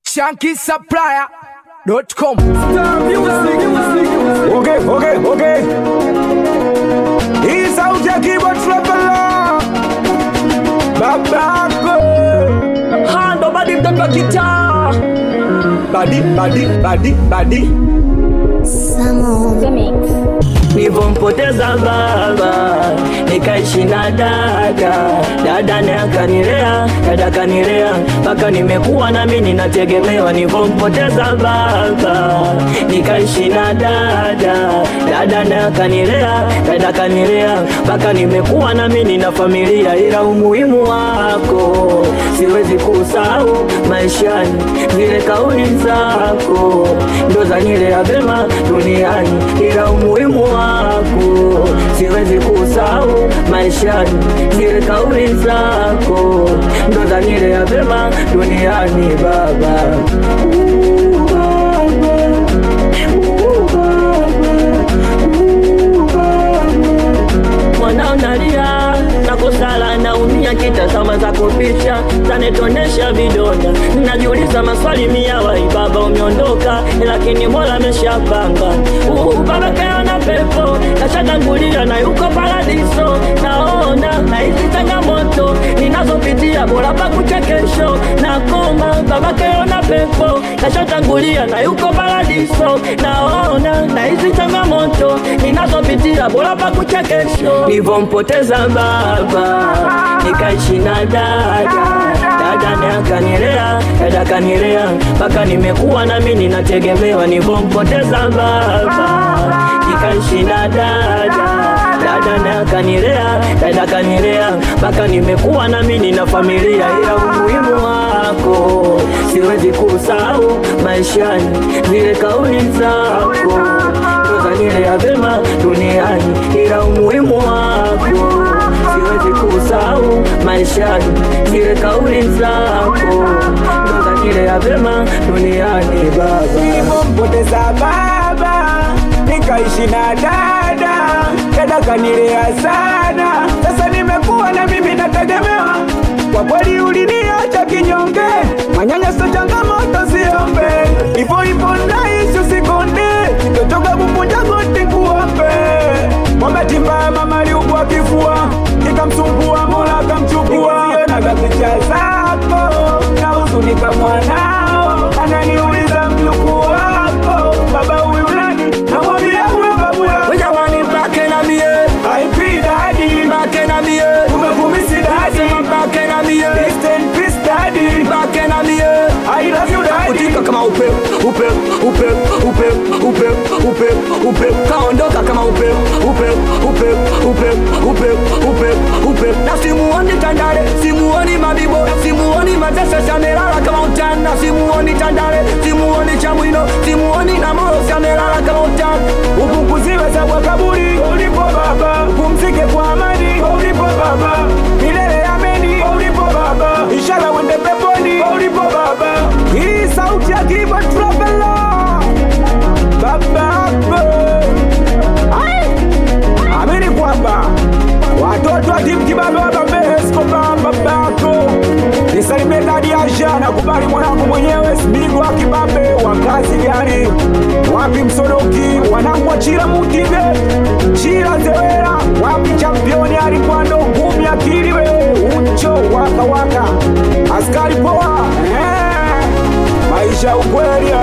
shankisupplier.com. Okay, okay, okay. Hii sauti ya keyboard traveler. Babako. Hando badi mtoto wa kitaa Badi, badi, badi, badi. nilivyompoteza baba nikaishi na dada dada naye akanilea dada akanilea mpaka nimekuwa nami ninategemewa nilivyompoteza baba nikaishi na dada dada naye akanilea dada akanilea mpaka nimekuwa nami nina familia ila umuhimu wako siwezi kusahau maishani zile kauli zako ndo zanilea vema duniani ila umuhimu wako siwezi kusahau maishani zile kauli zako ndo zanilea vema duniani baba Ooh, baba. Ooh, baba. Ooh, baba mwanao nalia nakosala naumia kitazama za kupisha zanetonesha vidonda najiuliza maswali mia wai baba umeondoka lakini mola ameshapanga uh, baba kaona pepo kashatangulia na yuko paradiso naona na hizi changamoto ninazopitia bora pakucha kesho nakoma baba kaona pepo kashatangulia na yuko paradiso naona na hizi changamoto ninazopitia bora pakucha kesho nivyompoteza baba nikaishi na dada dada naye akanilea dada akanilea mpaka nimekuwa nami ninategemewa nivyompoteza baba nikaishi na dada dada naye akanilea dada akanilea mpaka nimekuwa nami nina familia ila umuhimu wako siwezi kusahau maishani zile kauli zako tozanilea vema duniani ila umuhimu wako siwezi kusahau maishani zile kauli zako tozanilea vema duniani baba Nilivyompoteza baba, nikaishi na dada, dada kanilea sana. Sasa nimekuwa na mimi nategemewa. Kwa kweli uliniacha kinyonge, manyanyaso changamoto siombe, hivyo hivyo naishi usikonde, totoka kukunja goti kuombe. Mwambati mbaya mama aliugua kifua, ikamsumbua Mola akamchukua. Naga picha zako na huzunika mwanao, ananiuliza mjukuu wako, baba huyu nani? Namwambia huyo babu yako. Jamani mpake na mie IP daddy, mpake na mie umevumisi daddy, mpake na mie rest in peace daddy, mpake na mie I love you daddy. kutika kama upepo upepo upepo upepo upepo upepo upepo kaondoka kama upepo upepo upepo upepo upepo upepo upepo na simuoni tandale simuoni mabibo simuoni matesa shamelala kama utana simuoni tandale simuoni chamwino simuoni na moyo shamelala kama utana upunguziwe za kwa kaburi ulipo baba, upumzike kwa amani ulipo baba, milele ameni ulipo baba, ishara wende peponi ulipo baba. Hii sauti ya Kiba Traveler babako, Ai! amini kwamba watoto wa timu kibabe wa Bambe Escobar babako nisalimie dadi Asha na kubali mwanangu mwenyewe Smigo wa kibabe wa kazi gani wapi msodoki wanangu wa chila mutige chila zewera wapi championi alikwando ngumi akili we ucho waka waka askari poa eh, maisha ukweli